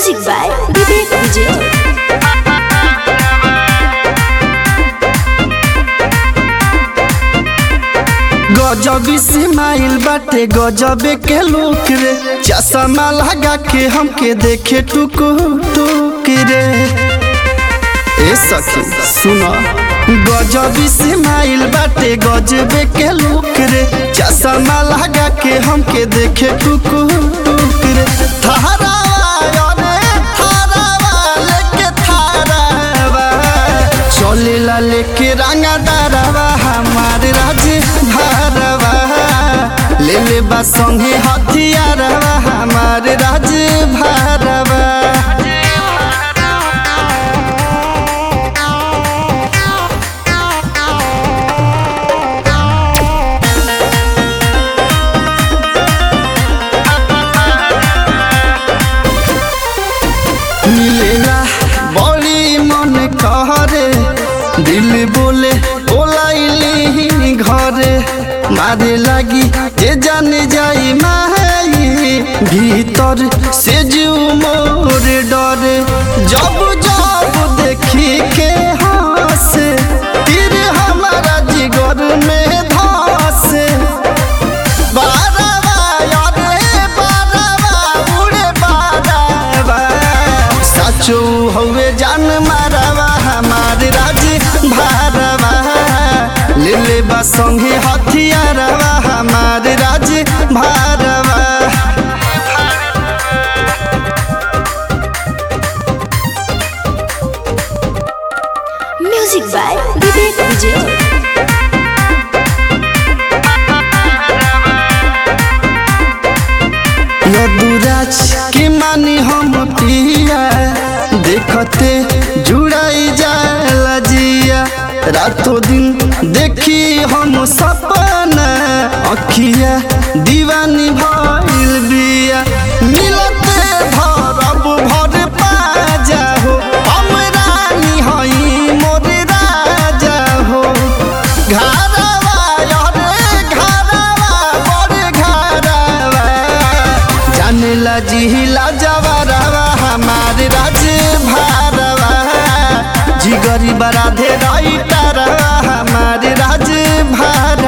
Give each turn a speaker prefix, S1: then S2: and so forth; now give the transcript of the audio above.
S1: Music by Vivek Vijay.
S2: गजबी से माइल बाटे गजबे के लोक रे चश्मा लगा के हमके देखे टुक टुक रे ए सखी सुना गजबी से माइल बाटे गजबे के लोक रे चश्मा लगा के हमके देखे टुक टुक रे थारा रे थारावा लेके थारावा चलेला लेके रंगा दारावा हमार राज भारवा ले ले बा संगे हथियारवा हमार राज भारवा मिलेला बड़ी मन कहरे दिल बोले बोलाइली घरे मारे लागी जे जाने जाई माई भीतर से जीव मोर डरे जब जब देखी के हंसे तीर हमारा जिगर में धसे बारवा यारे बारवा उड़े बारवा साचो हवे जान मारवा हमार राज भारवा ले ले बा संगे हथियारवा हमार राज भारवा
S1: Music by Vivek Vijay.
S2: Yaduraj के मानी हम पिया देखते जुड़ाई जाला जिया रातों दिन देखी हम सपना अखिया दीवानी भइल बिया मिलते भरब भर पाजा हो हम रानी हई मोर राजा हो घरवा यारे घरवा मोर घरवा जानेला जिहिला जवरवा हमार राज भारवा जिगरी बराधे राइटरवा हमार राज भार